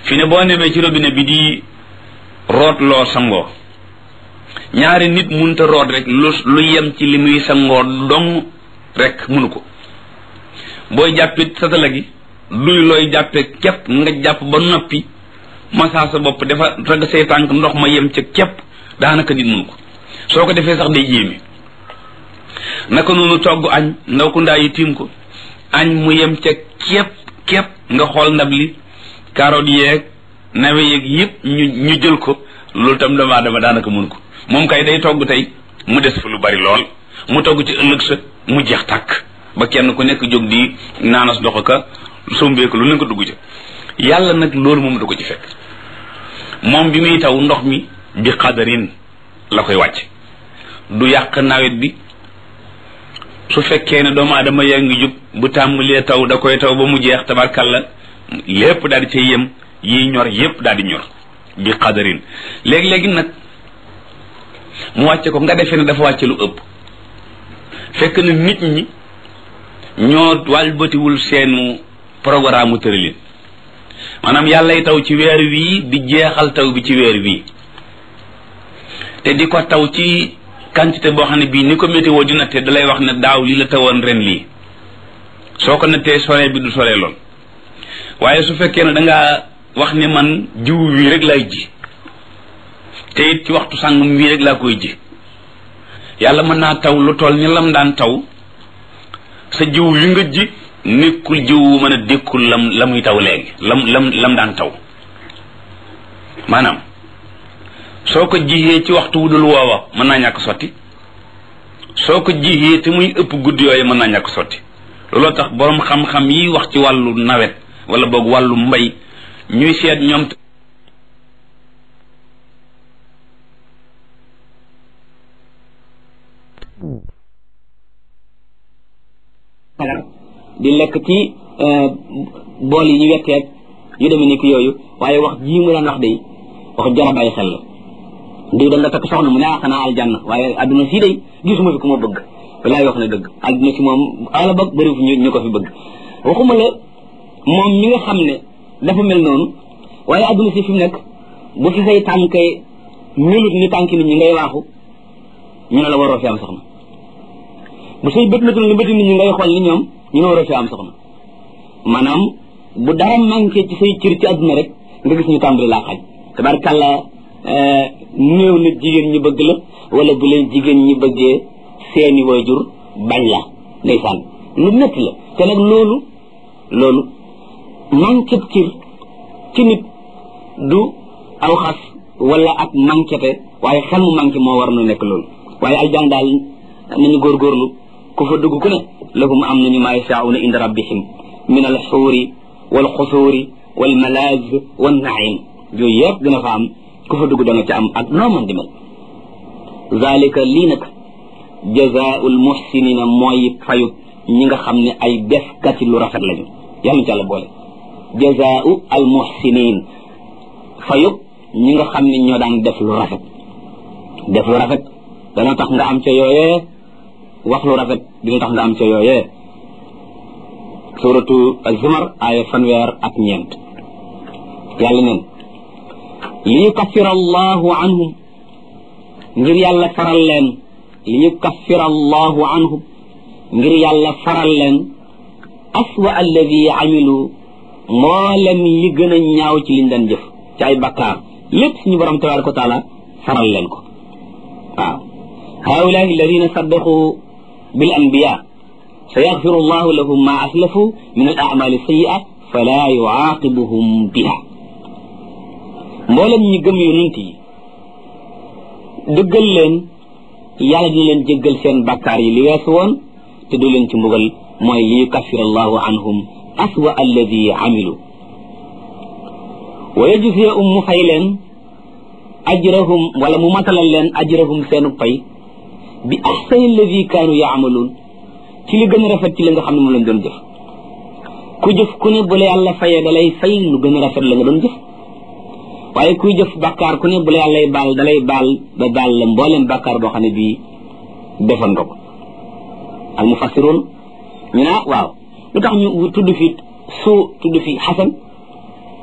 fi ne boo nemee ci robinet bi di root loo sangoo ñaari nit munta root rek lu lu yem ci li muy sangoo dong rek munu ko booy jàppit satala gi luy looy jàppe képp nga jàpp ba noppi masaa sa bopp dafa rag say tànk ndox ma yem ca képp daanaka nit munu ko soo ko defee sax day yéeme naka noonu togg añ ndaw ku ndaa yi tiim ko añ mu yem ca képp képp nga xool ndab li carotte yeeg nawe yeeg yëpp ñu ñu jël ko loolu tam doomu aadama daanaka mun ko moom kay day togg tey mu des fa lu bari lool mu togg ci ëllëg sa mu jeex tàkk ba kenn ku nekk jóg di naanas dox ka sombeeku lu ne ko dugg ca yàlla nag loolu moom du ko ci fekk moom bi muy taw ndox mi bi xadarin la koy wàcc du yàq nawet bi su fekkee ne doomu aadama yaa ngi jub bu tàmbalee taw da koy taw ba mu jeex tabarkalla lépp daal di cay yem yi ñor yépp daal di ñor bi xadarin léegi-léegi nag mu wàcce ko nga defee ne dafa wàcce lu ëpp fekk na nit ñi ñoo wàlbatiwul seenu programme tëralin maanaam yàllay taw ci weer wii di jeexal taw bi ci weer wii te di ko taw ci quantité boo xam ne bii ni ko météo di natte dalay wax ne daaw li la tawoon ren lii soo ko nattee sore bi du sore lool waaye su fekkee ne dangaa wax ne man jiw wii rek laay ji te it ci waxtu sàngam wii rek laa koy ji yàlla mën naa taw lu toll ni lam daan taw sa jiw wi nga ji nekkul jiw wu mën a dékkul lam la muy taw léegi lam lam lam daan taw maanaam soo ko jiyee ci waxtu wu dul woowa mën naa ñàkk sotti soo ko jiyee te muy ëpp guddi yooyu mën naa ñàkk sotti looloo tax boroom xam-xam yi wax ci wàllu nawet wala boog wàllu mbay ñuy seet ñoom di lekk ci bool yi ñu wetteeg yu demee nekk yooyu waaye wax jii mu daan wax day wax jara bàyyi xel la diw da nga takk soxna mu ne ah xanaa aljanna waaye adduna sii day gisuma fi ku ma bëgg walaay wax na dëgg adduna si moom ala ba bëri fi ñu ko fi bëgg waxuma la moom mi nga xam ne dafa mel noonu waaye adduna si fi mu nekk bu fi say tànk melut ni tànk nit ñi ngay waaxu ñu ne la waroo fi am soxna bu say bët metul ni bëti nit ñi ngay xool ni ñoom ñu ne waroo fi am soxna maanaam bu dara manqué ci say cër ci adduna rek nga gis ñu tàmbali laa xañ tabarkàlla néew na jigéen ñi bëgg la wala bu leen jigéen ñi bëggee seeni waajur bañ la ndeysaan lu métti la te nag loolu loolu manqué cër ci nit du aw xas wala ak manquéte waaye xel mu manqué moo war na nekk loolu waaye aljan daal nañu góorgóorlu ku fa dugg ku ne lahum am nañu maa yasaauna inda rabbihim min al xuuri wal xusuuri wal malaaz wal naim yooyu yëpp dina fa am ku fa dugg da nga ci am ak noo man di mel zalika lii nag jazaul muhsinina mooy fayut ñi nga xam ne ay defkati lu rafet lañu yàlla ci yàlla boole jazau al muhsinin fayut ñi nga xam ne ñoo daan def lu rafet def lu rafet dana tax nga am ca yooyee wax lu rafet dina tax nga am ca yooyee suratu az-zumar aaya fanweer ak ñeent yàlla neen li yukaffira allahu anhum ngir yàlla faral leen li yukaffira allahu anhum ngir yàlla faral leen aswa alladi amilu mboolem li gën a ñaaw ci liñ daan jëf ci ay bakkaar lépp suñu borom tabaraka wa taala faral leen ko waaw haulaai alladina saddaqu bil anbiya سيغفر الله لهم ما أسلفوا من الأعمال السيئة فلا يعاقبهم بها mboolem ñi gëm yonent yi dëggal leen yàlla dina leen jéggal seen bakkaar yi li weesu woon te du leen ci mbugal mooy li yukaffir allahu anhum aswa alladi amilu wa yajziyahum mu fay leen ajrahum wala mu matalal leen ajrahum seenu pay bi ahsani alladi kaanu yaamaluun ci li gën a rafet ci li nga xam ne moom lañ doon jëf ku jëf ku ne bu la yàlla fayee da lay fay lu gën a rafet la nga doon jëf waaye kuy jëf bàkkaar ku ne bu la yàllay baal da lay baal ba baal la mbooleem bàkkaar boo xam ne bii defoon nga ko al mufassiroon ñu ne waaw lu tax ñu tudd fi suu tudd fi xasan